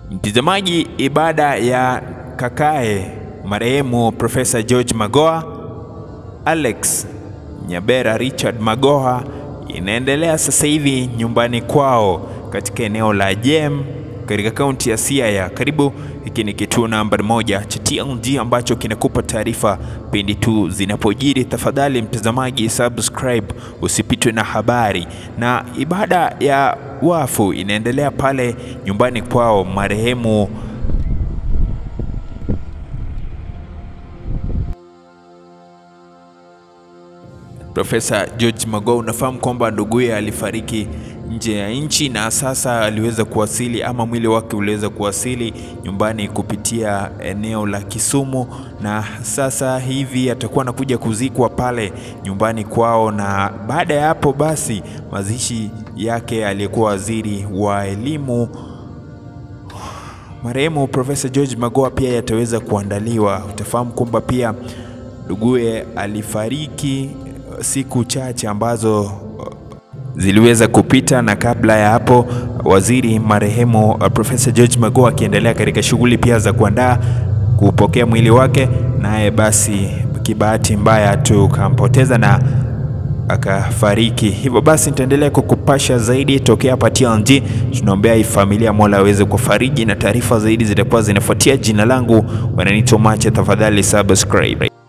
Mtazamaji, ibada ya kakae marehemu Profesa George Magoha Alex Nyabera Richard Magoha inaendelea sasa hivi nyumbani kwao katika eneo la Jem katika kaunti ya Siaya. Karibu, hiki ni kituo namba moja cha TLG ambacho kinakupa taarifa pindi tu zinapojiri. Tafadhali mtazamaji, subscribe usipitwe na habari. Na ibada ya wafu inaendelea pale nyumbani kwao marehemu Profesa George Magoha. Unafahamu kwamba nduguye alifariki nje ya nchi na sasa aliweza kuwasili ama mwili wake uliweza kuwasili nyumbani kupitia eneo la Kisumu, na sasa hivi atakuwa anakuja kuzikwa pale nyumbani kwao, na baada ya hapo basi mazishi yake aliyekuwa waziri wa elimu marehemu Profesa George Magoha pia yataweza kuandaliwa. Utafahamu kwamba pia nduguye alifariki siku chache ambazo ziliweza kupita, na kabla ya hapo waziri marehemu uh, Profesa George Magoha akiendelea katika shughuli pia za kuandaa kupokea mwili wake, naye basi kibahati mbaya tukampoteza na akafariki. Hivyo basi nitaendelea kukupasha zaidi tokea hapa TLG. Tunaombea hii familia, Mola aweze kufariji, na taarifa zaidi zitakuwa zinafuatia. Jina langu wananiita Macha, tafadhali subscribe.